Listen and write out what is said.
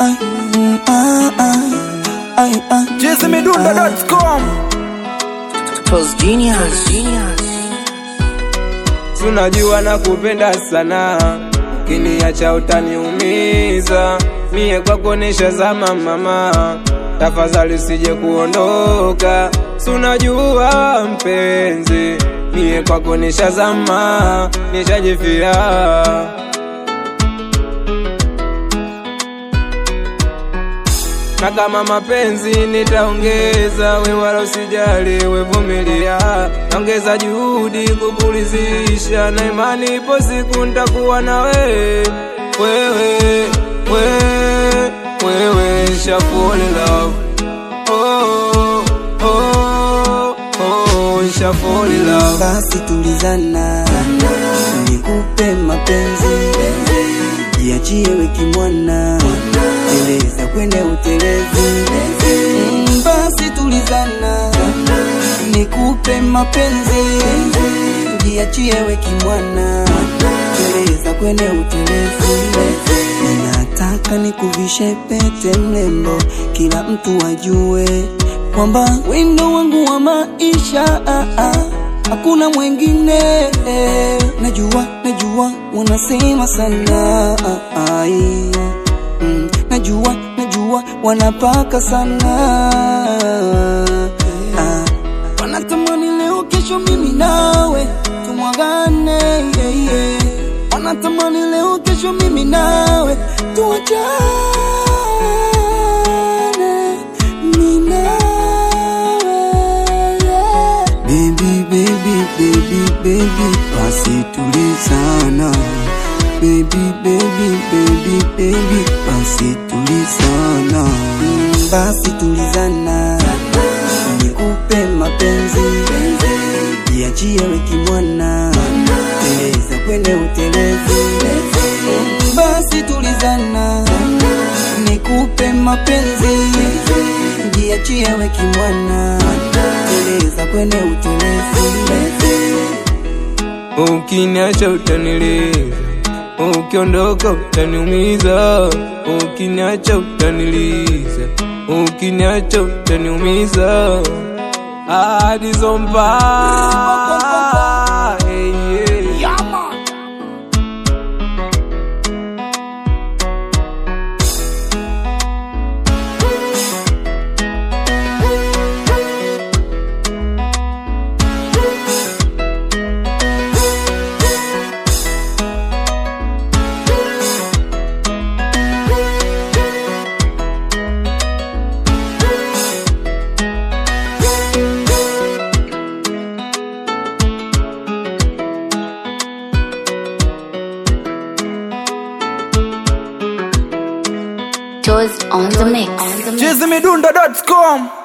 Ay, mm, ah, ah, ay, ah. jizimidundo.com Pulse Genius. Genius. tunajua na kupenda sana kiniacha utaniumiza mie kwako nishazama mama tafadhali usije kuondoka sunajua mpenzi mie kwako nishazama nishajifia na kama mapenzi nitaongeza, we wala usijali, we vumilia, naongeza juhudi kukulizisha, na imani ipo siku nitakuwa na wewe, wewe, wewe, wewe, sha fall in love, oh, oh, oh, sha fall in love. Basi tulizana, nikupe mapenzi, jiachie weki mwana, teleza kwende utelezi. Mm, Basi tulizana, nikupe mapenzi, jiachie weki mwana, teleza kwende utelezi. Ninataka nikuvishe pete mlembo, kila mtu ajue kwamba wendo wangu wa maisha ah, ah, hakuna mwengine eh. Najua, najua wanasema sana ah, ai. mm, najua, najua wanapaka sana ah, wanatamani leo kesho mimi nawe tumwagane yeah, yeah. wanatamani leo kesho mimi nawe tuachane mimi nawe yeah. Baby, baby, baby, baby, basi tulizana. Baby, baby, baby, baby, basi tulizana. Mm, Basi tulizana, nikupe mapenzi, jiachie weki mwana, teleza kwende utelezi. Mm, Basi tulizana, nikupe mapenzi, jiachie weki mwana, teleza kwende utelezi. Ukiniacha utaniliza, ukiondoka utaniumiza. Ukiniacha utaniliza, ukiniacha utaniumiza. Ahadi zo mbaya, yeah, yeah. Toes on the mix. jizimidundo.com